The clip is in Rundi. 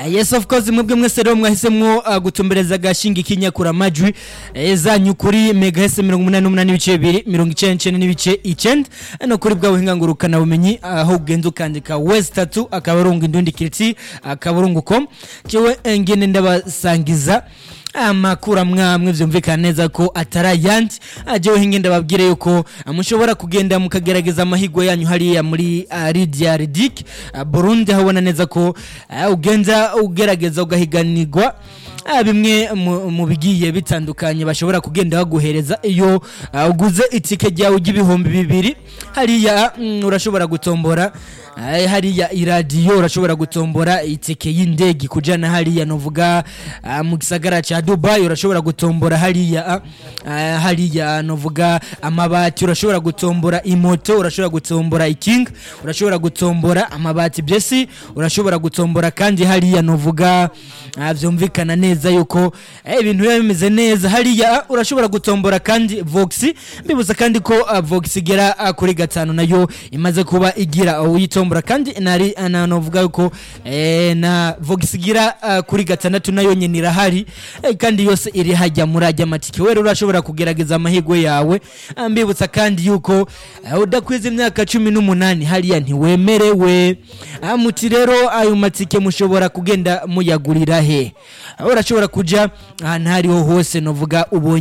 yes of course mwebwe mwese rero mwahisemwo uh, gutumbereza agashinga k'inyakura amajwi eh, zanyu kuri megahese mirongo umunani n'umunani n'ibice bibiri mirongo icenda n'icenda n'ibice icenda no kuri bwa buhinga ngurukana bumenyi aho ugenda ukandika west tatu akaburungu indundi kiriti akaburungu com jewe eh, ngene ndabasangiza amakuru amwamwe vyumvikana neza ko atari ayandi ajewe hinge ndababwire yuko ah, mushobora kugenda mukagerageza amahigwe yanyu hariya muri uh, Lydia Ridik uh, Burundi habona neza ko uh, ugenda ugerageza ugahiganirwa Ah, bimwe mu- mu bigiye bitandukanye bashobora kugenda baguhereza iyo ah, uguze itike ryawe ry'ibihumbi bibiri hariya mm, urashobora gutombora ah, hariya iradiyo urashobora gutombora itike y'indege kujana hariya novuga ah, mu gisagara ca Dubai urashobora gutombora hariya ah, ah, hariya novuga amabati urashobora gutombora imoto urashobora gutombora ikinga urashobora gutombora amabati byesi urashobora gutombora kandi hariya novuga ah, vyumvikana neza yuko eh, ibintu biba bimeze neza hariya ah, urashobora gutombora kandi vox mbibuza kandi ko ah, vox igera ah, kuri gatanu nayo imaze kuba igira uyitombora kandi nari na novuga yuko eh, na vox igira ah, kuri gatandatu nayo nyene irahari eh, kandi yose iri hajya muri ajya matike wewe urashobora kugerageza amahirwe yawe Ah, mbibutsa kandi yuko ah, udakwiza imyaka cumi n'umunani hariya ntiwemerewe Ah, muti rero ayo matike mushobora kugenda muyagurira he Ah, urashobora kuja ahantu hariho hose novuga ubonye